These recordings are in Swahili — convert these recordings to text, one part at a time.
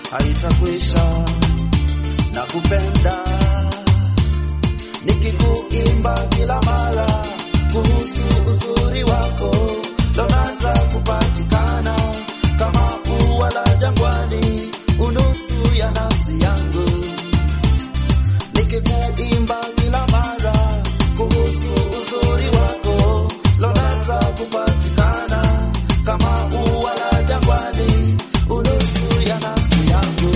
haitakwisha na kupenda nikikuimba kila mara kuhusu uzuri wako lonata kupatikana kama ua la jangwani unusu ya nafsi yangu nikikuimba kila mara kuhusu uzuri wako lonata kupatikana kama ua la jangwani unusu ya nafsi yangu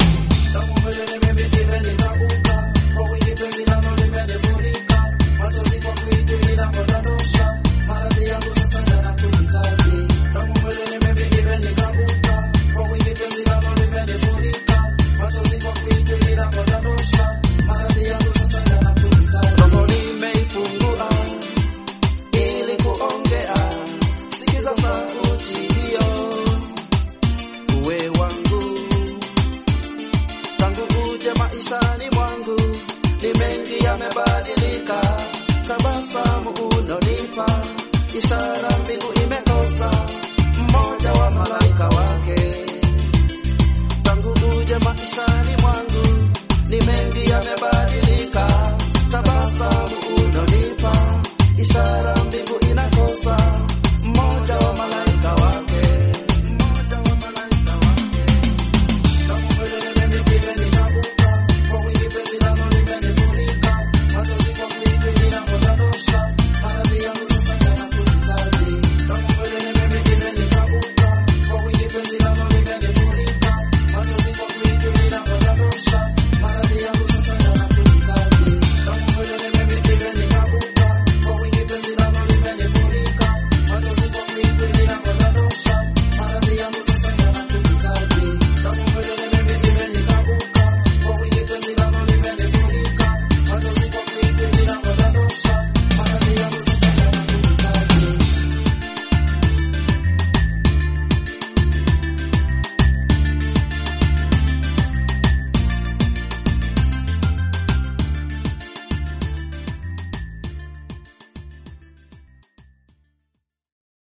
roho nimeifungua ili kuongea, sikiza sauti hiyo, uwe wangu tangu uje maishani mwangu, ni mengi yamebadilika, tabasamu unonipa ishara